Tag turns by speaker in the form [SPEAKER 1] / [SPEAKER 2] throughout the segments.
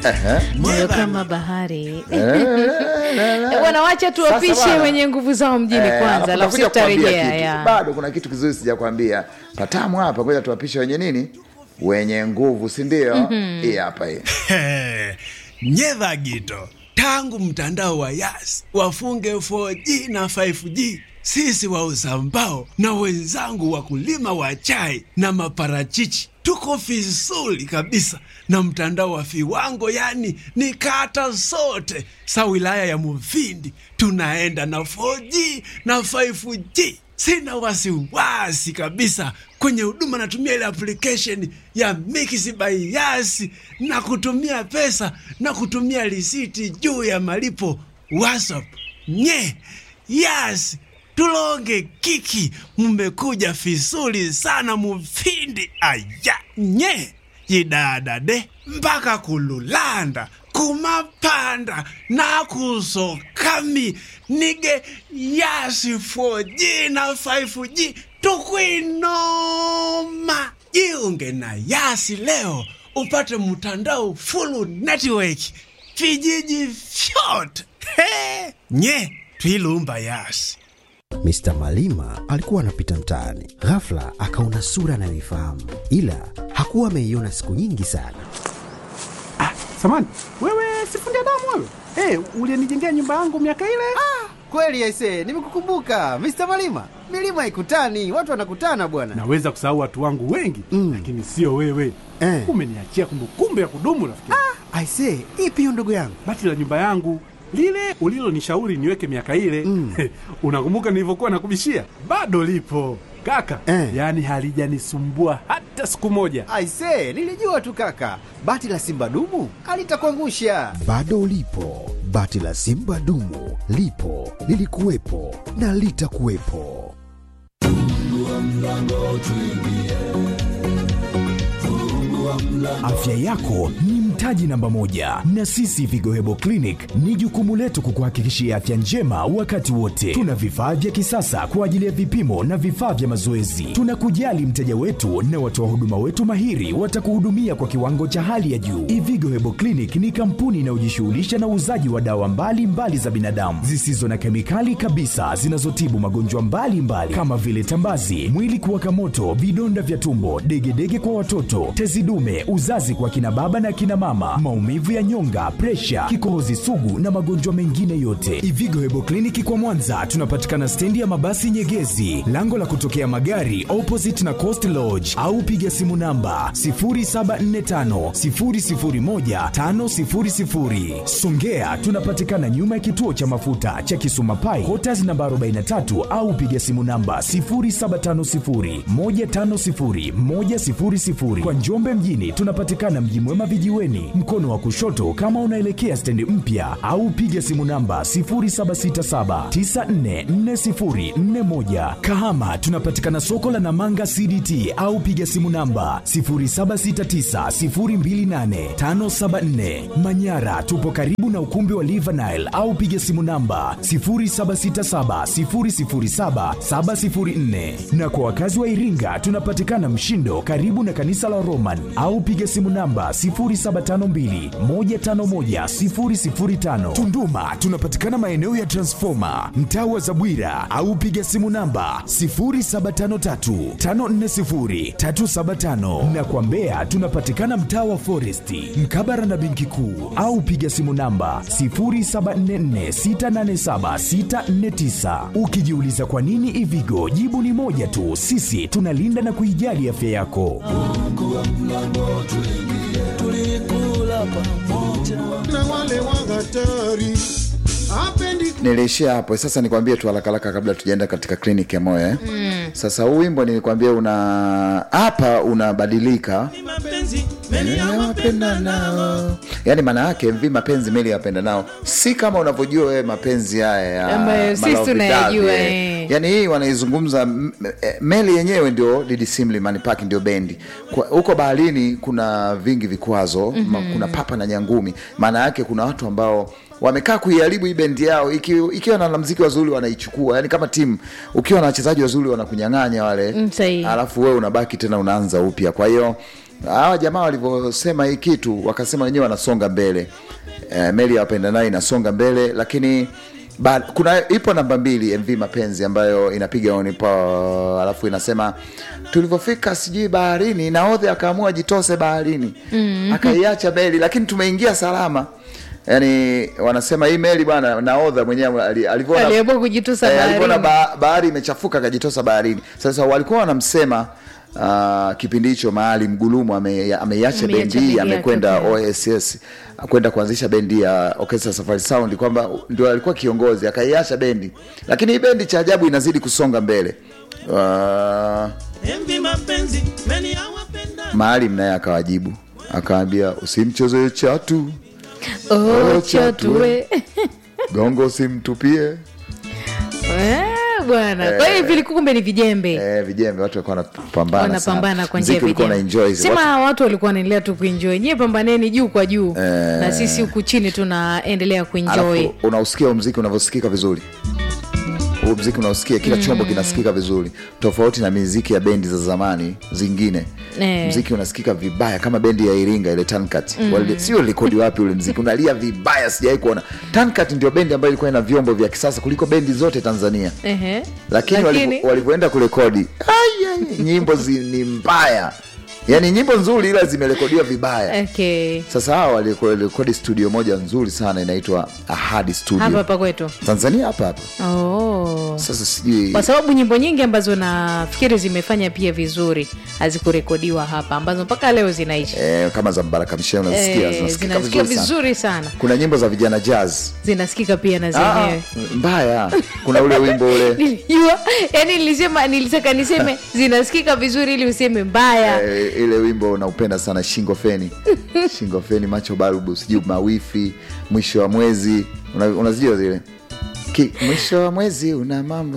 [SPEAKER 1] moyo kama bahari
[SPEAKER 2] Eh,
[SPEAKER 1] Eh, bwana wacha tuwapishe
[SPEAKER 2] Sasa bwana.
[SPEAKER 1] wenye nguvu zao mjini
[SPEAKER 2] Eh,
[SPEAKER 1] kwanza
[SPEAKER 2] alafu
[SPEAKER 1] alafu
[SPEAKER 2] nakuja kukwambia
[SPEAKER 1] tutarejea
[SPEAKER 2] kitu.
[SPEAKER 1] ya
[SPEAKER 2] bado kuna kitu kizuri sijakwambia patamu hapa ngoja tuwapishe wenye nini wenye nguvu si ndio hii hapa hii
[SPEAKER 3] nyedha gito tangu mtandao wa yas wafunge 4G na 5G sisi wauza mbao na wenzangu wakulima wa chai na maparachichi tuko vizuri kabisa na mtandao wa viwango yani ni kata zote sa wilaya ya muvindi tunaenda na 4G na 5G sina wasiwasi kabisa kwenye huduma natumia ile application ya Mix by Yas na kutumia pesa na kutumia risiti juu ya malipo WhatsApp. Nye Yas tulonge kiki, mmekuja vizuri sana mufindi aya nye yidadade mpaka kululanda kumapanda nakusokami nige yasi 4G na 5G tukwinoma jiunge na yasi leo upate mtandao full network vijiji vyote He! nye twilumba yasi
[SPEAKER 4] Mr. Malima alikuwa anapita mtaani, ghafla akaona sura anayoifahamu, ila hakuwa ameiona siku nyingi sana.
[SPEAKER 5] Samani, wewe sifundi damu wewe? Hey, ulienijengea nyumba yangu miaka ile?
[SPEAKER 6] Kweli aise, nimekukumbuka Mr. Malima. Milima ikutani, watu wanakutana bwana.
[SPEAKER 5] Naweza kusahau watu wangu wengi
[SPEAKER 6] Mm.
[SPEAKER 5] lakini sio wewe.
[SPEAKER 6] Eh.
[SPEAKER 5] Umeniachia kumbukumbu ya kudumu rafiki. yangu.
[SPEAKER 6] Aise, ipi hiyo ndugu yangu?
[SPEAKER 5] Bati la nyumba yangu lile ulilonishauri niweke miaka ile
[SPEAKER 6] Mm.
[SPEAKER 5] unakumbuka nilivyokuwa nakubishia? Bado lipo kaka,
[SPEAKER 6] Eh.
[SPEAKER 5] yaani halijanisumbua hata siku moja.
[SPEAKER 6] Aise, nilijua tu kaka. Bati la Simba dumu alitakuangusha.
[SPEAKER 4] Bado ulipo, bati la Simba dumu lipo, lilikuwepo na litakuwepo.
[SPEAKER 7] Afya yako ni mtaji namba moja, na sisi Vigo Hebo Clinic ni jukumu letu kukuhakikishia afya njema wakati wote. Tuna vifaa vya kisasa kwa ajili ya vipimo na vifaa vya mazoezi. Tunakujali mteja wetu na watoa huduma wetu mahiri watakuhudumia kwa kiwango cha hali ya juu. Ivigo Hebo Clinic ni kampuni inayojishughulisha na uuzaji wa dawa mbalimbali mbali za binadamu zisizo na kemikali kabisa zinazotibu magonjwa mbalimbali kama vile tambazi, mwili kuwaka moto, vidonda vya tumbo, degedege kwa watoto, tezi dume, uzazi kwa kina baba na kina mama, maumivu ya nyonga, presha, kikohozi sugu na magonjwa mengine yote. Ivigo Hebo Kliniki kwa Mwanza tunapatikana stendi ya mabasi Nyegezi, lango la kutokea magari opposite na Coast Lodge, au piga simu namba 0745 001 500. Songea tunapatikana nyuma ya kituo cha mafuta cha Kisuma Pai, Quarters namba 43 au piga simu namba 0750 150 100. Kwa Njombe mjini tunapatikana Mji Mwema vijiweni, mkono wa kushoto kama unaelekea stendi mpya, au piga simu namba 0767944041. Kahama tunapatikana soko la Namanga CDT au piga simu namba 0769028574. Manyara tupo karibu na ukumbi wa Livanile au piga simu namba 0767007704. Na kwa wakazi wa Iringa tunapatikana Mshindo karibu na kanisa la Roman au piga simu namba 0752151005. Tunduma tunapatikana maeneo ya Transformer mtaa wa Zabwira au piga simu namba 0753540375 na kwa Mbeya tunapatikana mtaa wa Foresti mkabara na benki kuu au piga simu namba 0744687649. Ukijiuliza kwa nini Ivigo, jibu ni moja tu, sisi tunalinda na kuijali afya yako.
[SPEAKER 2] niliishia hapo sasa nikwambie tu harakaraka kabla tujaenda katika kliniki ya moyo eh? mm. sasa huu wimbo nilikwambia una hapa unabadilika Meli ya wapendanao. yaani maana yake mvi mapenzi meli ya wapendanao si kama unavyojua wewe mapenzi haya ya
[SPEAKER 1] Ambayo sisi
[SPEAKER 2] Malawi
[SPEAKER 1] tunayajua,
[SPEAKER 2] Davi, eh.
[SPEAKER 1] eh.
[SPEAKER 2] yaani hii wanaizungumza m- eh, meli yenyewe ndio Didi Sim Limani Park ndio bendi Kwa- huko baharini kuna vingi vikwazo mm-hmm. kuna papa na nyangumi maana yake kuna watu ambao wamekaa kuiharibu hii bendi yao iki, ikiwa na wanamziki wazuri wanaichukua yani kama timu ukiwa na wachezaji wazuri wanakunyang'anya wale
[SPEAKER 1] Mm, sahihi.
[SPEAKER 2] alafu wewe unabaki tena unaanza upya kwa hiyo hawa jamaa walivyosema hii kitu wakasema wenyewe wanasonga mbele e, meli ya wapenda nayo inasonga mbele lakini ba, kuna ipo namba mbili mv mapenzi ambayo inapiga onipo alafu inasema tulivyofika sijui baharini naodhe akaamua ajitose baharini mm. akaiacha meli lakini tumeingia salama yaani wanasema hii meli bwana naodha mwenyewe ali- alivyoona
[SPEAKER 1] aliamua kujitosa
[SPEAKER 2] Eh, alivyoona
[SPEAKER 1] baharini
[SPEAKER 2] ba, bahari imechafuka akajitosa baharini sasa walikuwa wanamsema Uh, kipindi hicho mahali mgulumu ame- ameiacha
[SPEAKER 1] Ameiacha
[SPEAKER 2] bendi
[SPEAKER 1] bendi
[SPEAKER 2] hii
[SPEAKER 1] yake,
[SPEAKER 2] amekwenda
[SPEAKER 1] okay.
[SPEAKER 2] oss kwenda kuanzisha bendi ya orchestra safari sound kwamba ndio alikuwa kiongozi akaiacha bendi lakini hii bendi cha ajabu inazidi kusonga mbele uh,
[SPEAKER 8] Envi mapenzi meni awapenda
[SPEAKER 2] maalim naye akawajibu akawambia usimchezee chatu
[SPEAKER 1] oh,
[SPEAKER 2] Oh,
[SPEAKER 1] chatue
[SPEAKER 2] gongo usimtupie
[SPEAKER 1] Eh, bwana kwa hiyo hivi ilikuwa kumbe ni vijembe
[SPEAKER 2] eh, vijembe watu walikuwa wanapambana
[SPEAKER 1] wanapambana
[SPEAKER 2] sana.
[SPEAKER 1] kwa njia ya
[SPEAKER 2] Mziki ulikuwa
[SPEAKER 1] vijembe
[SPEAKER 2] unaenjoy.
[SPEAKER 1] sema watu walikuwa wanaendelea tu kuenjoy nyie pambaneni juu kwa juu na sisi huku chini tunaendelea kuenjoy
[SPEAKER 2] alafu unausikia huu mziki unavyosikika vizuri huu mziki unaosikia kila chombo kinasikika vizuri tofauti na miziki ya bendi za zamani zingine
[SPEAKER 1] Eh.
[SPEAKER 2] mziki unasikika vibaya kama bendi ya iringa ile tankat mm. sio rekodi wapi ule mziki unalia vibaya sijawai kuona tankat ndio bendi ambayo ilikuwa ina vyombo vya kisasa kuliko bendi zote tanzania
[SPEAKER 1] Ehe.
[SPEAKER 2] lakini walivo- walivyoenda kurekodi ai, ai, nyimbo zi, ni mbaya yaani nyimbo nzuri ila zimerekodiwa vibaya
[SPEAKER 1] okay.
[SPEAKER 2] sasa hawa walirekodi studio moja nzuri sana inaitwa ahadi studio
[SPEAKER 1] hapa hapa kwetu
[SPEAKER 2] tanzania hapa hapa
[SPEAKER 1] oh.
[SPEAKER 2] sasa sijui
[SPEAKER 1] kwa sababu nyimbo nyingi ambazo nafikiri zimefanya pia vizuri hazikurekodiwa hapa ambazo mpaka leo zinaishi
[SPEAKER 2] eh, kama za mbaraka mshe unazisikia
[SPEAKER 1] Eh,
[SPEAKER 2] zinasikika
[SPEAKER 1] zinasikia
[SPEAKER 2] vizuri, sana.
[SPEAKER 1] vizuri sana
[SPEAKER 2] kuna nyimbo za vijana jazz
[SPEAKER 1] zinasikika pia na
[SPEAKER 2] Ah,
[SPEAKER 1] zenyewe
[SPEAKER 2] mbaya kuna ule wimbo ule
[SPEAKER 1] nilijua yani nilisema nilitaka niseme zinasikika vizuri ili useme mbaya
[SPEAKER 2] eh, ile wimbo unaupenda sana shingo feni shingo feni macho barubu sijui mawifi mwisho wa mwezi Una- unazijua zile Ki, mwisho wa mwezi una mambo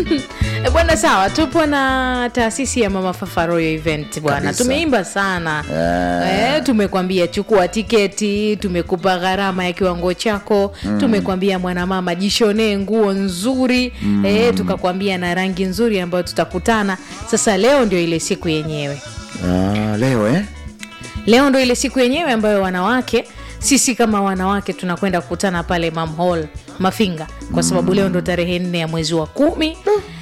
[SPEAKER 1] E, bwana sawa tupo na taasisi ya mama fafa royal event bwana
[SPEAKER 2] Kabisa.
[SPEAKER 1] tumeimba sana
[SPEAKER 2] Eh.
[SPEAKER 1] e, tumekwambia chukua tiketi tumekupa gharama ya kiwango chako mm. tumekwambia mwanamama jishonee nguo nzuri mm. e, tukakwambia na rangi nzuri ambayo tutakutana sasa leo ndio ile siku yenyewe
[SPEAKER 2] ah, leo eh?
[SPEAKER 1] leo ndo ile siku yenyewe ambayo wanawake sisi kama wanawake tunakwenda kukutana pale mam hall mafinga kwa sababu leo ndo tarehe nne ya mwezi wa kumi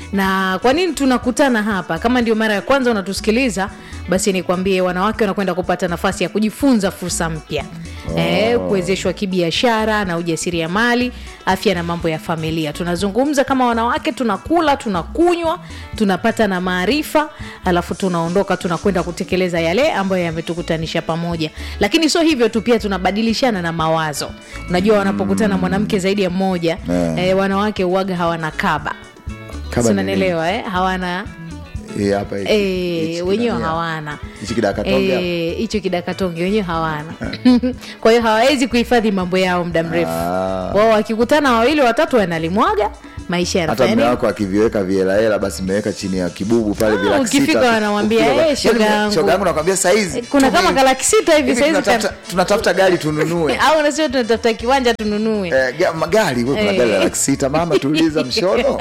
[SPEAKER 1] na kwa nini tunakutana hapa kama ndio mara ya kwanza unatusikiliza basi nikwambie wanawake wanakwenda kupata nafasi ya kujifunza fursa mpya oh. e, kuwezeshwa kibiashara na ujasiriamali afya na mambo ya familia tunazungumza kama wanawake tunakula tunakunywa tunapata na maarifa alafu tunaondoka tunakwenda kutekeleza yale ambayo yametukutanisha pamoja lakini sio hivyo tu pia tunabadilishana na mawazo unajua wanapokutana mwanamke zaidi ya mmoja
[SPEAKER 2] Yeah.
[SPEAKER 1] eh, wanawake uwaga hawana kaba
[SPEAKER 2] Kaba ni
[SPEAKER 1] sinanielewa eh? hawana
[SPEAKER 2] nini? Hii hapa hiki-
[SPEAKER 1] Eh,
[SPEAKER 2] hichi
[SPEAKER 1] wenyewe
[SPEAKER 2] kinania.
[SPEAKER 1] hawana
[SPEAKER 2] hichi kidakatonge hapa.
[SPEAKER 1] Eh, hicho kidakatonge wenyewe hawana kwa hiyo hawawezi kuhifadhi mambo yao muda mrefu
[SPEAKER 2] Ah.
[SPEAKER 1] wao wakikutana wawili watatu wanalimwaga maisha
[SPEAKER 2] hata
[SPEAKER 1] yanafanya
[SPEAKER 2] mme
[SPEAKER 1] nini?
[SPEAKER 2] wako akiviweka vihelahela basi mmeweka chini ya kibubu pale
[SPEAKER 1] Ah,
[SPEAKER 2] vilaki
[SPEAKER 1] ukifika
[SPEAKER 2] sita.
[SPEAKER 1] wanamwambia,
[SPEAKER 2] Ukifika-
[SPEAKER 1] "Eh, shoga
[SPEAKER 2] Yaani,
[SPEAKER 1] yangu."
[SPEAKER 2] shoga yangu nakwambia saizi
[SPEAKER 1] kuna
[SPEAKER 2] tume-
[SPEAKER 1] kama kalaki sita hivi
[SPEAKER 2] hivi
[SPEAKER 1] saizi
[SPEAKER 2] tunatafuta, tunatafuta gari tununue
[SPEAKER 1] au unasema tunatafuta kiwanja tununue
[SPEAKER 2] Eh, ga- magari wewe kuna
[SPEAKER 1] Eh.
[SPEAKER 2] gari la laki sita mama tuuliza mshono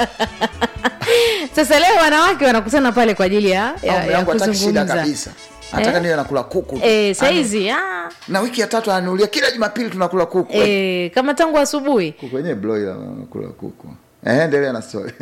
[SPEAKER 1] sasa leo wanawake wanakutana pale kwa ajili ya,
[SPEAKER 2] Au
[SPEAKER 1] ya,
[SPEAKER 2] mume
[SPEAKER 1] ya
[SPEAKER 2] wangu hataki shida
[SPEAKER 1] kuzungumza
[SPEAKER 2] kabisa nataka
[SPEAKER 1] Eh?
[SPEAKER 2] niwe nakula kuku tu.
[SPEAKER 1] Eh, saizi ah,
[SPEAKER 2] na wiki ya tatu ananulia kila jumapili tunakula kuku
[SPEAKER 1] eh, kama tangu asubuhi
[SPEAKER 2] kuku wenyewe broiler nakula kuku eh, endelea na story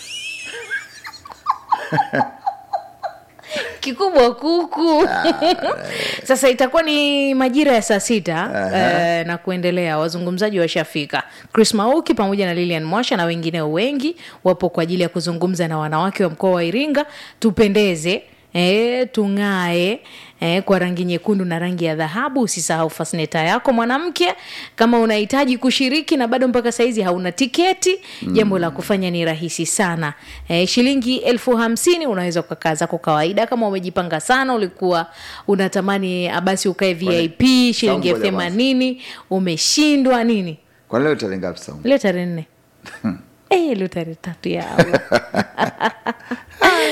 [SPEAKER 1] kikubwa kuku sasa itakuwa ni majira ya saa sita eh, na kuendelea wazungumzaji washafika chris mauki pamoja na lilian mwasha na wengineo wengi wapo kwa ajili ya kuzungumza na wanawake wa mkoa wa iringa tupendeze E, tung'ae e, kwa rangi nyekundu na rangi ya dhahabu usisahau fasneta yako mwanamke kama unahitaji kushiriki na bado mpaka saizi hauna tiketi mm. jambo la kufanya ni rahisi sana e, shilingi elfu hamsini unaweza ukakaa zako kawaida kama umejipanga sana ulikuwa unatamani ah, basi ukae vip shilingi elfu
[SPEAKER 2] ngoja kwanza.
[SPEAKER 1] themanini umeshindwa nini
[SPEAKER 2] kwa leo tarehe ngapi saumu
[SPEAKER 1] leo tarehe nne Eh, leo tarehe tatu yao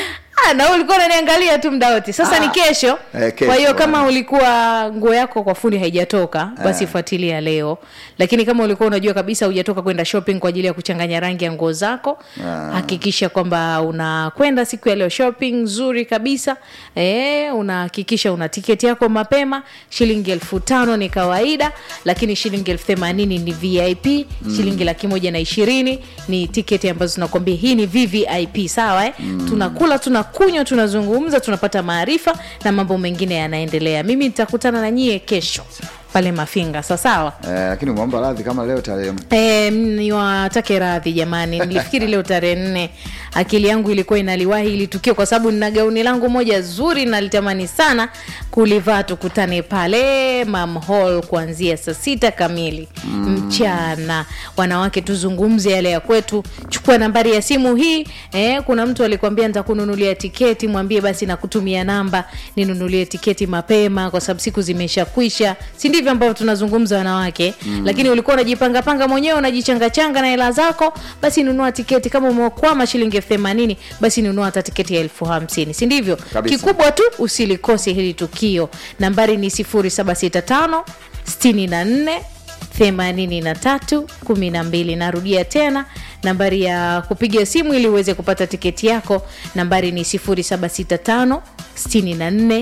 [SPEAKER 1] Ah, na wewe ulikuwa unaniangalia tu muda wote sasa ni kesho
[SPEAKER 2] Eh, kesho,
[SPEAKER 1] kwa hiyo kama
[SPEAKER 2] bwana.
[SPEAKER 1] ulikuwa nguo yako kwa fundi haijatoka basi
[SPEAKER 2] Eh.
[SPEAKER 1] fuatilia leo lakini kama ulikuwa unajua kabisa hujatoka kwenda shopping kwa ajili ya kuchanganya rangi ya nguo zako
[SPEAKER 2] Ah.
[SPEAKER 1] hakikisha kwamba unakwenda siku ya leo shopping nzuri kabisa e, unahakikisha una tiketi yako mapema shilingi elfu tano ni kawaida lakini shilingi elfu themanini ni vip
[SPEAKER 9] Mm.
[SPEAKER 1] shilingi laki moja na ishirini ni tiketi ambazo tunakwambia hii ni vvip sawa eh?
[SPEAKER 9] Mm.
[SPEAKER 1] tunakula tunakunywa tunazungumza tunapata maarifa na mambo mengine yanaendelea mimi nitakutana na nyie kesho pale mafinga sawasawa
[SPEAKER 2] Eh, lakini umeomba radhi kama leo tarehe
[SPEAKER 1] E, niwatake radhi jamani nilifikiri leo tarehe nne akili yangu ilikuwa inaliwahi ili tukio kwa sababu nina gauni langu moja zuri nalitamani sana kulivaa tukutane pale mam hall kuanzia saa sita kamili
[SPEAKER 9] Mm.
[SPEAKER 1] mchana wanawake tuzungumze yale ya kwetu chukua nambari ya simu hii eh, kuna mtu alikwambia nitakununulia tiketi mwambie basi nakutumia namba ninunulie tiketi mapema kwa sababu siku zimeshakwisha si ndivyo ambavyo tunazungumza wanawake
[SPEAKER 9] Mm.
[SPEAKER 1] lakini ulikuwa unajipangapanga mwenyewe unajichangachanga na hela zako basi nunua tiketi kama umekwama shilingi elfu themanini basi nunua hata tiketi ya elfu hamsini si ndivyo
[SPEAKER 9] Kabisa.
[SPEAKER 1] kikubwa tu usilikose hili tukio nambari ni 765 64 83 12 narudia tena nambari ya kupiga simu ili uweze kupata tiketi yako nambari ni 765 64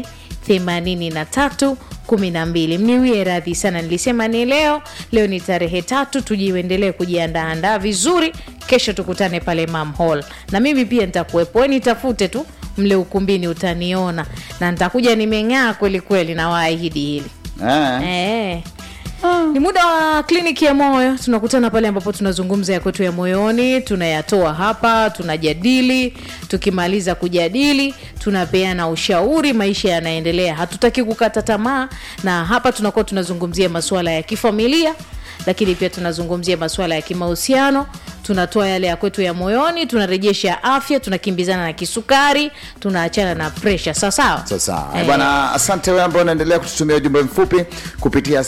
[SPEAKER 1] 83 12 mniwie radhi sana nilisema ni leo leo ni tarehe tatu tujiendelee kujiandaandaa vizuri kesho tukutane pale mam hall na mimi pia nitakuwepo we nitafute tu mle ukumbini utaniona na nitakuja nimeng'aa kweli kweli na waahidi hili Eh. ni muda wa kliniki ya moyo tunakutana pale ambapo tunazungumza ya kwetu ya moyoni tunayatoa hapa tunajadili tukimaliza kujadili tunapeana ushauri maisha yanaendelea hatutaki kukata tamaa na hapa tunakuwa tunazungumzia masuala ya kifamilia lakini pia tunazungumzia masuala ya kimahusiano tunatoa yale ya kwetu ya moyoni tunarejesha afya tunakimbizana na kisukari tunaachana na presha sawasawa
[SPEAKER 2] sasa
[SPEAKER 1] Eh.
[SPEAKER 2] bwana asante wewe ambao unaendelea kututumia ujumbe mfupi kupitia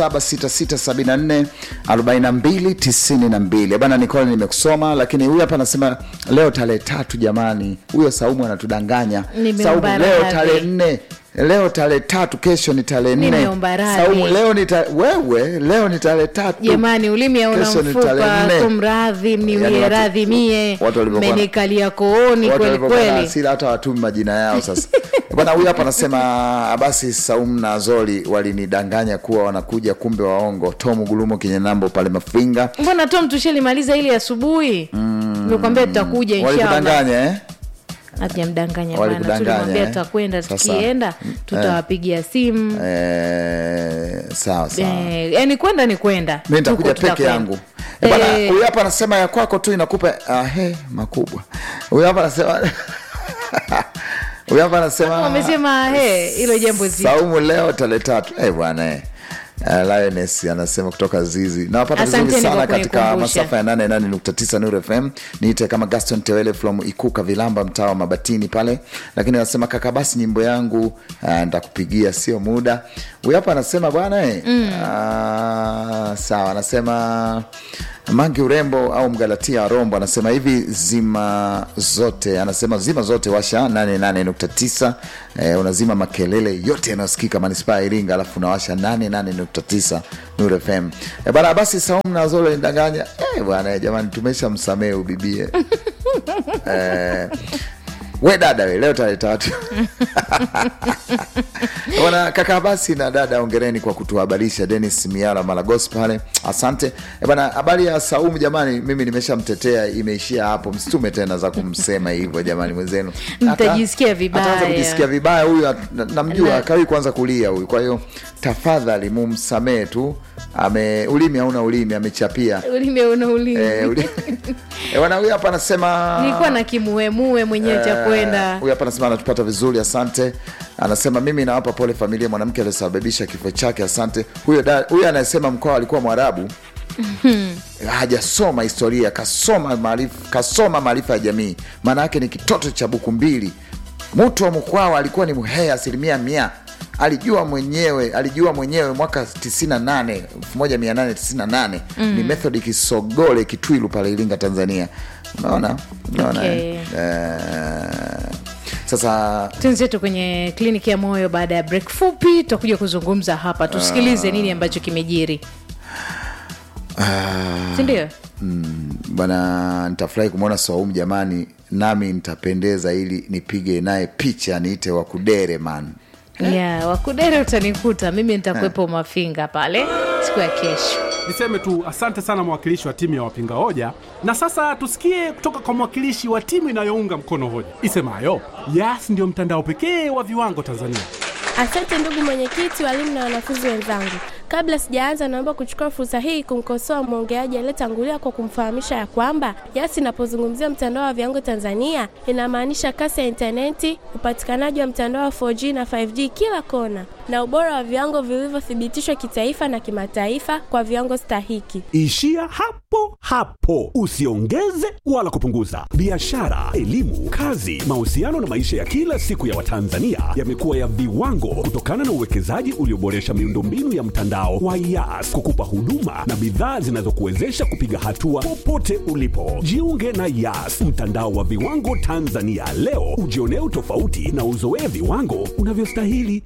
[SPEAKER 2] 0766744292 bwana nicole nimekusoma lakini huyu hapa anasema leo tarehe tatu jamani huyo saumu anatudanganya
[SPEAKER 1] Nimeomba
[SPEAKER 2] saumu leo
[SPEAKER 1] radhi.
[SPEAKER 2] tarehe nne leo tarehe tatu kesho ni tarehe nne
[SPEAKER 1] Nimeomba radhi.
[SPEAKER 2] saumu leo ni ta... wewe leo ni tarehe tatu
[SPEAKER 1] jamani ulimi hauna
[SPEAKER 2] Kesho ni tarehe
[SPEAKER 1] mfupa
[SPEAKER 2] nne.
[SPEAKER 1] kumradhi
[SPEAKER 2] Yaani
[SPEAKER 1] mniwie
[SPEAKER 2] watu-
[SPEAKER 1] radhi mie
[SPEAKER 2] watu walivyokuwa na-
[SPEAKER 1] menikalia kooni
[SPEAKER 2] Watu
[SPEAKER 1] kweli
[SPEAKER 2] walivyokuwa na
[SPEAKER 1] kweli
[SPEAKER 2] hasira hata watumi majina yao sasa bwana huyu hapa anasema basi saumu na zoli walinidanganya kuwa wanakuja kumbe waongo tomu gulumo kinyenambo pale mafinga
[SPEAKER 1] mbona tom tushalimaliza ili asubuhi nimekwambia tutakuja inshallah
[SPEAKER 2] walikudanganya eh?
[SPEAKER 1] hatujamdanganya bwana
[SPEAKER 2] Walikudanganya,
[SPEAKER 1] tulimwambia
[SPEAKER 2] eh?
[SPEAKER 1] tutakwenda
[SPEAKER 2] Sasa,
[SPEAKER 1] tukienda tutawapigia simu
[SPEAKER 2] Eh, sawa sawa
[SPEAKER 1] Eh, yani kwenda ni kwenda
[SPEAKER 2] mi nitakuja
[SPEAKER 1] Tuko
[SPEAKER 2] peke
[SPEAKER 1] tutakwenda.
[SPEAKER 2] yangu Eh, bwana
[SPEAKER 1] Eh.
[SPEAKER 2] huyu hapa anasema ya kwako tu inakupa ahe makubwa huyu hapa anasema huyu hapa anasema
[SPEAKER 1] wamesema he hilo jambo zito
[SPEAKER 2] saumu leo tarehe tatu eh bwana eh. Uh, Lioness anasema kutoka Zizi nawapata vizuri
[SPEAKER 1] Asanteni
[SPEAKER 2] sana
[SPEAKER 1] kwa
[SPEAKER 2] katika
[SPEAKER 1] kunikumbusha.
[SPEAKER 2] masafa ya 88.9 Nuru FM. Niite kama Gaston Tewele from Ikuka Vilamba, mtaa wa Mabatini pale, lakini anasema kaka, basi nyimbo yangu uh, nitakupigia sio muda. Huyu hapa anasema bwana eh,
[SPEAKER 1] Mm.
[SPEAKER 2] ah, sawa, anasema Mangi Urembo au Mgalatia Rombo anasema hivi zima zote, anasema zima zote washa 88.9 eh, unazima makelele yote yanayosikika manispaa ya Iringa, alafu unawasha 88.9 Nuru FM. Eh, bana basi Saumu na Zolo nidanganya eh, bwana eh, jamani, tumesha msamehe ubibie eh, we dada we leo tarehe tatu bwana kaka basi na dada ongereni kwa kutuhabarisha denis miara malagos pale asante Eh, bwana habari ya saumu jamani mimi nimeshamtetea imeishia hapo msitume tena za kumsema hivyo jamani mwenzenu
[SPEAKER 1] Mtajisikia vibaya.
[SPEAKER 2] ataanza kujisikia vibaya huyu at- na- namjua
[SPEAKER 1] Na-
[SPEAKER 2] akawi kwanza kulia huyu kwa hiyo tafadhali mumsamee tu ame ulimi hauna ulimi amechapia
[SPEAKER 1] ulimi una ulimi
[SPEAKER 2] Eh, uli- Eh, bwana huyu hapa anasema
[SPEAKER 1] nilikuwa na kimuemue mwenyewe cha
[SPEAKER 2] Eh,
[SPEAKER 1] kwenda
[SPEAKER 2] huyu hapa anasema anatupata vizuri asante anasema mimi nawapa pole familia ya mwanamke aliyosababisha kifo chake asante huyo da- huyo anayesema mkoa alikuwa mwarabu hajasoma historia kasoma maarifa kasoma maarifa ya jamii maana yake ni kitoto cha buku mbili mtu wa mkwawa alikuwa ni mhea asilimia mia alijua mwenyewe alijua mwenyewe mwaka 98 1898
[SPEAKER 1] Mm.
[SPEAKER 2] ni method kisogole kitwilu pale iringa tanzania unaona unaona
[SPEAKER 1] Okay.
[SPEAKER 2] eh? Eh, sasa
[SPEAKER 1] twenzetu kwenye kliniki ya moyo baada ya break fupi tutakuja kuzungumza hapa tusikilize nini ambacho kimejiri sindio
[SPEAKER 2] bana nitafurahi kumwona Saumu jamani, nami nitapendeza ili nipige naye picha niite wakudere man.
[SPEAKER 1] ya wakudere utanikuta mimi nitakuwepo mafinga pale siku ya kesho
[SPEAKER 5] Niseme tu asante sana mwakilishi wa timu ya wapinga hoja, na sasa tusikie kutoka kwa mwakilishi wa timu inayounga mkono hoja isemayo Yas ndio mtandao pekee wa viwango Tanzania.
[SPEAKER 9] Asante ndugu mwenyekiti, walimu na wanafunzi wenzangu. Kabla sijaanza, naomba kuchukua fursa hii kumkosoa mwongeaji aliyetangulia kwa kumfahamisha ya kwamba Yas inapozungumzia mtandao wa viwango Tanzania inamaanisha kasi ya intaneti, upatikanaji wa mtandao wa 4G na 5G kila kona, na ubora wa viwango vilivyothibitishwa kitaifa na kimataifa kwa viwango stahiki.
[SPEAKER 10] Ishia hapo hapo, usiongeze wala kupunguza. Biashara, elimu, kazi, mahusiano na maisha ya kila siku ya Watanzania yamekuwa ya viwango kutokana na uwekezaji ulioboresha miundombinu ya mtandao wa Yas kukupa huduma na bidhaa zinazokuwezesha kupiga hatua popote ulipo. Jiunge na Yas, mtandao wa viwango Tanzania leo, ujionee utofauti na uzoee viwango unavyostahili.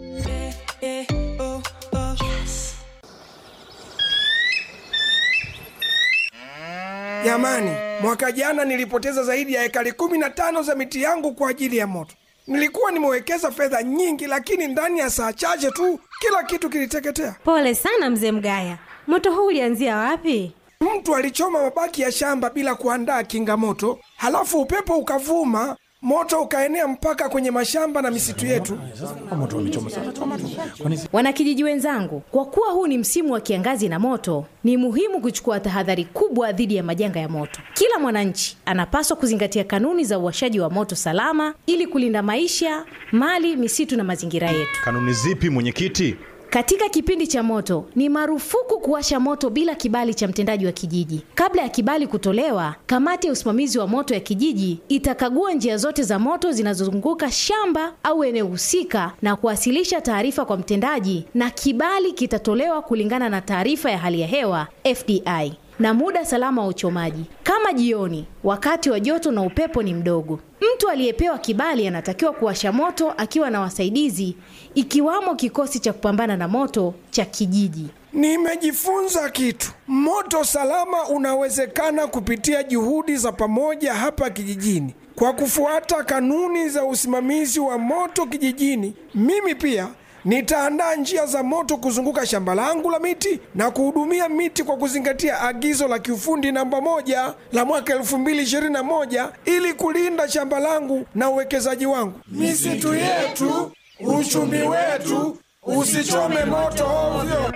[SPEAKER 11] Jamani, mwaka jana nilipoteza zaidi ya ekari kumi na tano za miti yangu kwa ajili ya moto. Nilikuwa nimewekeza fedha nyingi, lakini ndani ya saa chache tu kila kitu kiliteketea.
[SPEAKER 12] Pole sana mzee Mgaya, moto huu ulianzia wapi?
[SPEAKER 11] Mtu alichoma mabaki ya shamba bila kuandaa kinga moto, halafu upepo ukavuma, moto ukaenea mpaka kwenye mashamba na misitu yetu.
[SPEAKER 13] Wanakijiji wenzangu, kwa kuwa huu ni msimu wa kiangazi na moto, ni muhimu kuchukua tahadhari kubwa dhidi ya majanga ya moto. Kila mwananchi anapaswa kuzingatia kanuni za uwashaji wa moto salama ili kulinda maisha, mali, misitu na mazingira yetu.
[SPEAKER 14] Kanuni zipi mwenyekiti?
[SPEAKER 13] Katika kipindi cha moto ni marufuku kuwasha moto bila kibali cha mtendaji wa kijiji. Kabla ya kibali kutolewa, kamati ya usimamizi wa moto ya kijiji itakagua njia zote za moto zinazozunguka shamba au eneo husika na kuwasilisha taarifa kwa mtendaji, na kibali kitatolewa kulingana na taarifa ya hali ya hewa FDI na muda salama wa uchomaji, kama jioni, wakati wa joto na upepo ni mdogo. Mtu aliyepewa kibali anatakiwa kuwasha moto akiwa na wasaidizi, ikiwamo kikosi cha kupambana na moto cha kijiji.
[SPEAKER 11] Nimejifunza kitu. Moto salama unawezekana kupitia juhudi za pamoja hapa kijijini. Kwa kufuata kanuni za usimamizi wa moto kijijini, mimi pia nitaandaa njia za moto kuzunguka shamba langu la miti na kuhudumia miti kwa kuzingatia agizo la kiufundi namba moja la mwaka 2021 ili kulinda shamba langu na uwekezaji wangu. Misitu yetu, uchumi wetu, usichome moto ovyo.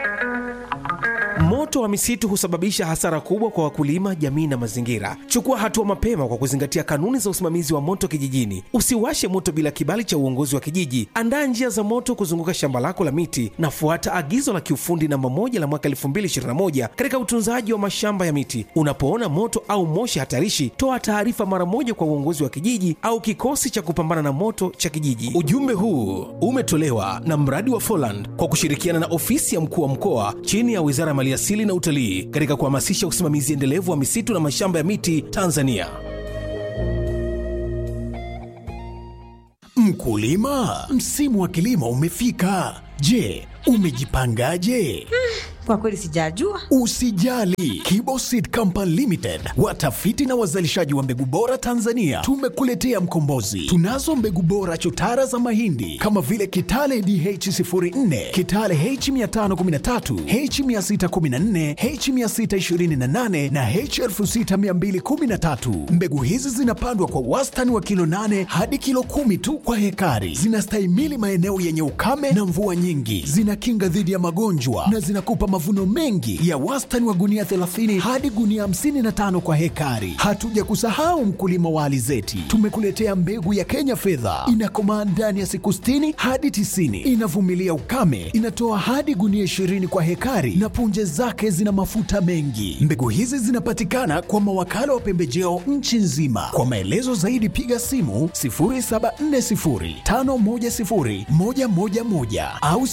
[SPEAKER 15] Moto wa misitu husababisha hasara kubwa kwa wakulima, jamii na mazingira. Chukua hatua mapema kwa kuzingatia kanuni za usimamizi wa moto kijijini. Usiwashe moto bila kibali cha uongozi wa kijiji. Andaa njia za moto kuzunguka shamba lako la miti na fuata agizo la kiufundi namba moja la mwaka 2021 katika utunzaji wa mashamba ya miti. Unapoona moto au moshi hatarishi, toa taarifa mara moja kwa uongozi wa kijiji au kikosi cha kupambana na moto cha kijiji. Ujumbe huu umetolewa na mradi wa Foland kwa kushirikiana na ofisi ya mkuu wa mkoa chini ya Wizara ya Maliasili na Utalii katika kuhamasisha usimamizi endelevu wa misitu na mashamba ya miti Tanzania.
[SPEAKER 7] Mkulima, msimu wa kilimo umefika. Je, umejipangaje?
[SPEAKER 12] Kwa kweli sijajua.
[SPEAKER 7] Usijali, Kiboseed Company Limited, watafiti na wazalishaji wa mbegu bora Tanzania, tumekuletea mkombozi. Tunazo mbegu bora chotara za mahindi kama vile Kitale DH04, Kitale H513, H614, H628 na H6213. Mbegu hizi zinapandwa kwa wastani wa kilo 8 hadi kilo kumi tu kwa hekari. Zinastahimili maeneo yenye ukame na mvua nyingi, zinakinga dhidi ya magonjwa na zinakupa mavuno mengi ya wastani wa gunia 30 hadi gunia 55 kwa hekari. Hatuja kusahau mkulima wa alizeti, tumekuletea mbegu ya Kenya fedha, inakomaa ndani ya siku 60 hadi 90, inavumilia ukame, inatoa hadi gunia 20 kwa hekari na punje zake zina mafuta mengi. Mbegu hizi zinapatikana kwa mawakala wa pembejeo nchi nzima. Kwa maelezo zaidi piga simu 0740510111 au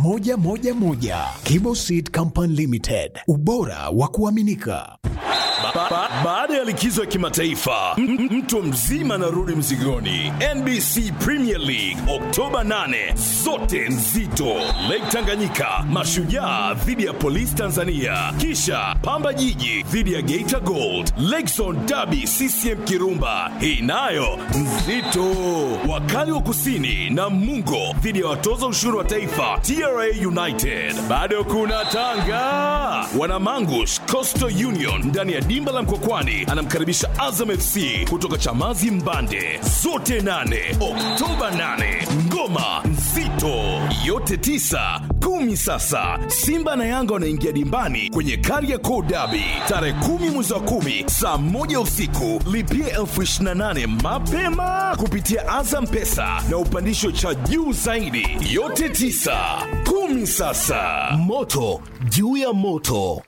[SPEAKER 7] 0740960111. Kibo Seed Company Limited, ubora wa kuaminika.
[SPEAKER 14] ba, ba, baada ya likizo ya kimataifa m- m- mtu mzima anarudi mzigoni nbc premier league oktoba 8 zote nzito lake tanganyika mashujaa dhidi ya polisi tanzania kisha pamba jiji dhidi ya geita gold lakezon dabi ccm kirumba hii nayo nzito wakali wa kusini na mungo dhidi ya watoza ushuru wa taifa tra united bado kuna tanga wanamangush coastal union ndani ya dimba la mkokwani anamkaribisha azam fc kutoka chamazi mbande zote 8 oktoba 8 ngoma nzito yote 9 kumi sasa simba na yanga wanaingia dimbani kwenye kariakoo dabi tarehe kumi mwezi wa kumi saa moja usiku lipia elfu 28 mapema kupitia azam pesa na upandisho cha juu zaidi yote 9 kumi sasa moto juu ya moto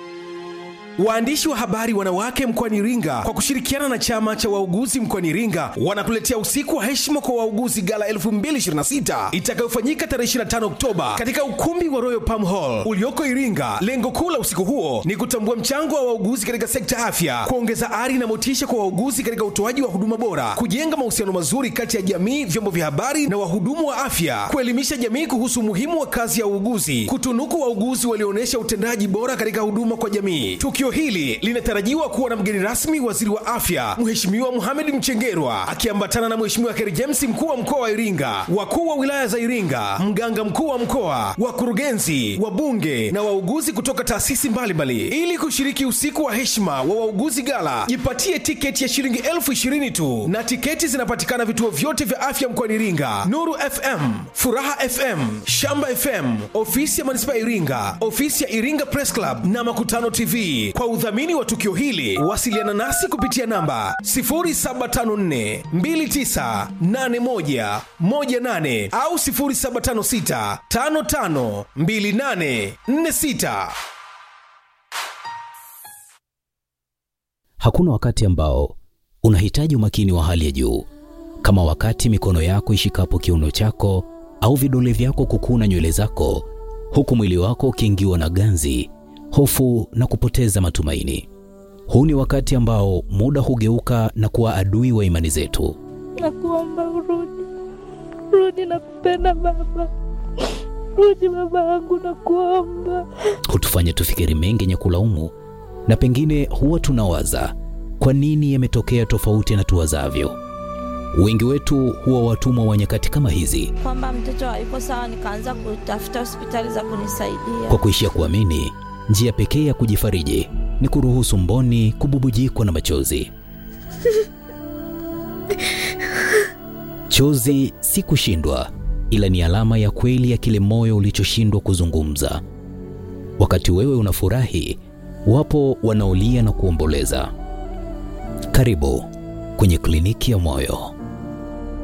[SPEAKER 15] Waandishi wa habari wanawake mkoani Iringa kwa kushirikiana na chama cha wauguzi mkoani Iringa wanakuletea usiku wa heshima kwa wauguzi gala 2026 itakayofanyika tarehe 25 Oktoba katika ukumbi wa Royal Palm Hall ulioko Iringa. Lengo kuu la usiku huo ni kutambua mchango wa wauguzi katika sekta ya afya, kuongeza ari na motisha kwa wauguzi katika utoaji wa huduma bora, kujenga mahusiano mazuri kati ya jamii, vyombo vya habari na wahudumu wa afya, kuelimisha jamii kuhusu umuhimu wa kazi ya uuguzi, kutunuku wauguzi walioonyesha utendaji bora katika huduma kwa jamii. Tukio hili linatarajiwa kuwa na mgeni rasmi waziri wa afya Mheshimiwa Mohamed Mchengerwa akiambatana na Mheshimiwa Kheri James mkuu wa mkoa wa Iringa, wakuu wa wilaya za Iringa, mganga mkuu wa mkoa, wakurugenzi, wabunge na wauguzi kutoka taasisi mbalimbali ili kushiriki usiku wa heshima wa wauguzi gala. Jipatie tiketi ya shilingi elfu ishirini tu na tiketi zinapatikana vituo vyote vya afya mkoani Iringa: Nuru FM, Furaha FM, Shamba FM, ofisi ya manispaa ya Iringa, ofisi ya Iringa Press Club na Makutano TV. Kwa udhamini wa tukio hili, wasiliana nasi kupitia namba 0754 2981 18 au 0756 55 28 46.
[SPEAKER 16] Hakuna wakati ambao unahitaji umakini wa hali ya juu kama wakati mikono yako ishikapo kiuno chako au vidole vyako kukuna nywele zako, huku mwili wako ukiingiwa na ganzi, hofu na kupoteza matumaini. Huu ni wakati ambao muda hugeuka na kuwa adui wa imani zetu.
[SPEAKER 17] Nakuomba urudi, rudi, nakupenda baba, rudi baba yangu, nakuomba.
[SPEAKER 16] hutufanya tufikiri mengi yenye kulaumu, na pengine huwa tunawaza kwa nini yametokea tofauti na tuwazavyo. Wengi wetu huwa watumwa wa nyakati kama hizi,
[SPEAKER 17] Kwamba mtoto hayuko sawa, nikaanza kutafuta hospitali za kunisaidia.
[SPEAKER 16] kwa kuishia kuamini njia pekee ya kujifariji ni kuruhusu mboni kububujikwa na machozi. Chozi si kushindwa, ila ni alama ya kweli ya kile moyo ulichoshindwa kuzungumza. Wakati wewe unafurahi, wapo wanaolia na kuomboleza. Karibu kwenye kliniki ya moyo.